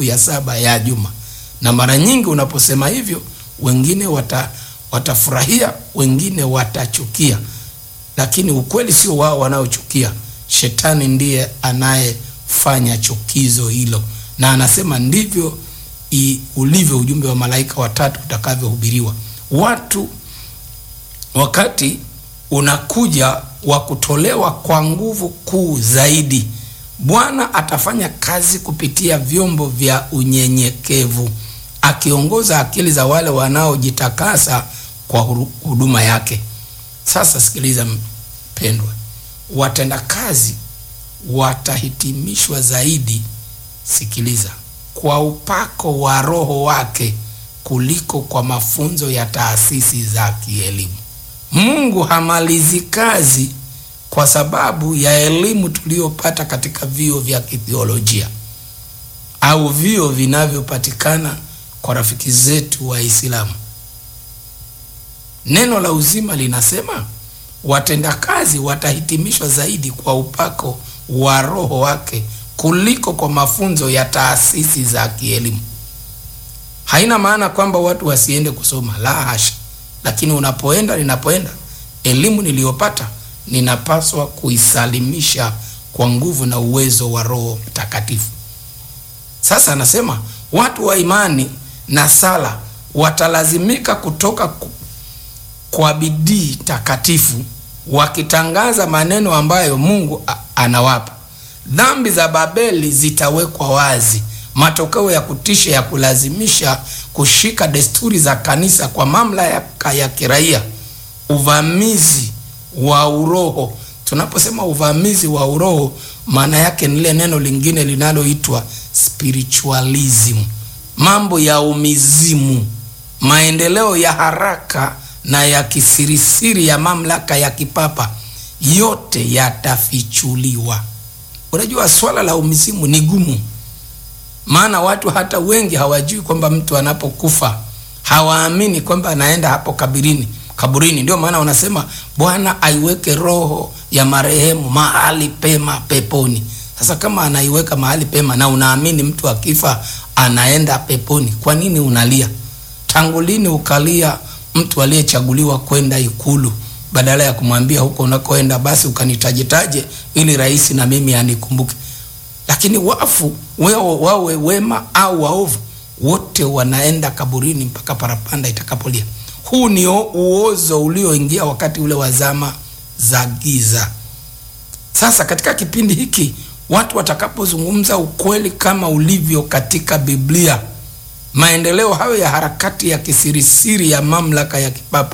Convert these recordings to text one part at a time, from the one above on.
ya saba ya juma. Na mara nyingi unaposema hivyo, wengine wata, watafurahia, wengine watachukia, lakini ukweli sio wao wanaochukia. Shetani ndiye anayefanya chukizo hilo, na anasema ndivyo i, ulivyo ujumbe wa malaika watatu utakavyohubiriwa. Watu wakati unakuja wa kutolewa kwa nguvu kuu zaidi, Bwana atafanya kazi kupitia vyombo vya unyenyekevu, akiongoza akili za wale wanaojitakasa kwa huduma yake. Sasa sikiliza mpendwa, watendakazi watahitimishwa zaidi, sikiliza, kwa upako wa Roho wake kuliko kwa mafunzo ya taasisi za kielimu. Mungu hamalizi kazi kwa sababu ya elimu tuliyopata katika vyuo vya kithiolojia au vyuo vinavyopatikana kwa rafiki zetu Waislamu. Neno la uzima linasema watendakazi watahitimishwa zaidi kwa upako wa Roho wake kuliko kwa mafunzo ya taasisi za kielimu. Haina maana kwamba watu wasiende kusoma, la hasha. Lakini unapoenda, ninapoenda, elimu niliyopata ninapaswa kuisalimisha kwa nguvu na uwezo wa Roho Mtakatifu. Sasa anasema watu wa imani na sala watalazimika kutoka kwa bidii takatifu, wakitangaza maneno ambayo Mungu anawapa. Dhambi za Babeli zitawekwa wazi, matokeo ya kutisha ya kulazimisha kushika desturi za kanisa kwa mamlaka ya kiraia, uvamizi wa uroho. Tunaposema uvamizi wa uroho, maana yake ni lile neno lingine linaloitwa spiritualism, mambo ya umizimu, maendeleo ya haraka na ya kisirisiri ya mamlaka ya kipapa, yote yatafichuliwa. Unajua, swala la umizimu ni gumu, maana watu hata wengi hawajui kwamba mtu anapokufa hawaamini kwamba anaenda hapo kaburini kaburini. Ndio maana wanasema Bwana aiweke roho ya marehemu mahali pema peponi. Sasa kama anaiweka mahali pema na unaamini mtu akifa anaenda peponi, kwa nini unalia? Tangu lini ukalia mtu aliyechaguliwa kwenda Ikulu badala ya kumwambia huko unakoenda basi ukanitajetaje ili rais na mimi anikumbuke? Lakini wafu wao wawe wema au waovu, wote wanaenda kaburini mpaka parapanda itakapolia. Huu ni uozo ulioingia wakati ule wa zama za giza. Sasa katika kipindi hiki watu watakapozungumza ukweli kama ulivyo katika Biblia, maendeleo hayo ya harakati ya kisirisiri ya mamlaka ya kipapa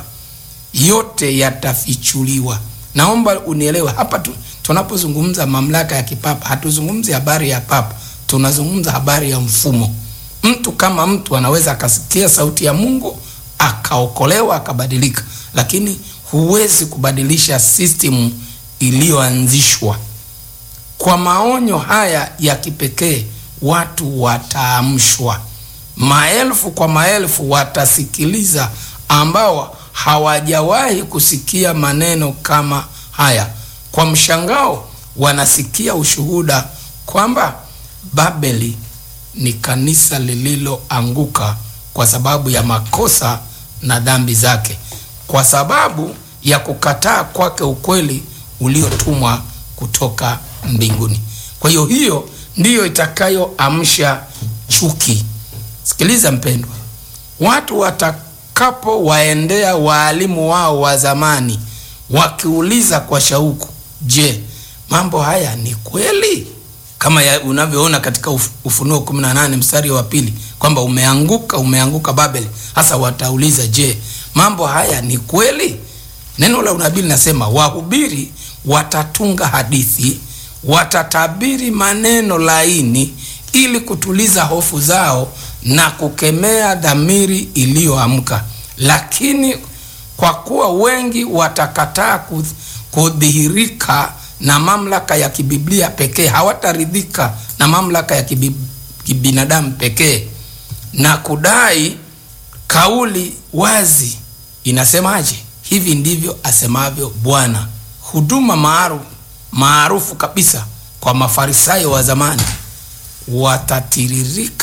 yote yatafichuliwa. Naomba unielewe hapa tu, tunapozungumza mamlaka ya kipapa hatuzungumzi habari ya papa, tunazungumza habari ya mfumo. Mtu kama mtu anaweza akasikia sauti ya Mungu akaokolewa akabadilika, lakini huwezi kubadilisha system iliyoanzishwa. Kwa maonyo haya ya kipekee, watu wataamshwa, maelfu kwa maelfu watasikiliza, ambao hawajawahi kusikia maneno kama haya. Kwa mshangao, wanasikia ushuhuda kwamba Babeli ni kanisa lililoanguka kwa sababu ya makosa na dhambi zake, kwa sababu ya kukataa kwake ukweli uliotumwa kutoka mbinguni. Kwa hiyo hiyo ndiyo itakayoamsha chuki. Sikiliza mpendwa, watu watakapowaendea waalimu wao wa zamani wakiuliza kwa shauku, je, mambo haya ni kweli? Kama unavyoona katika Ufunuo 18 mstari wa pili kwamba umeanguka, umeanguka Babeli. Hasa watauliza, je, mambo haya ni kweli? Neno la unabii linasema wahubiri watatunga hadithi, watatabiri maneno laini ili kutuliza hofu zao na kukemea dhamiri iliyoamka. Lakini kwa kuwa wengi watakataa kudhihirika na mamlaka ya kibiblia pekee, hawataridhika na mamlaka ya kibinadamu pekee na kudai kauli wazi inasemaje? Hivi ndivyo asemavyo Bwana. Huduma maarufu maarufu kabisa kwa Mafarisayo wa zamani watatiririka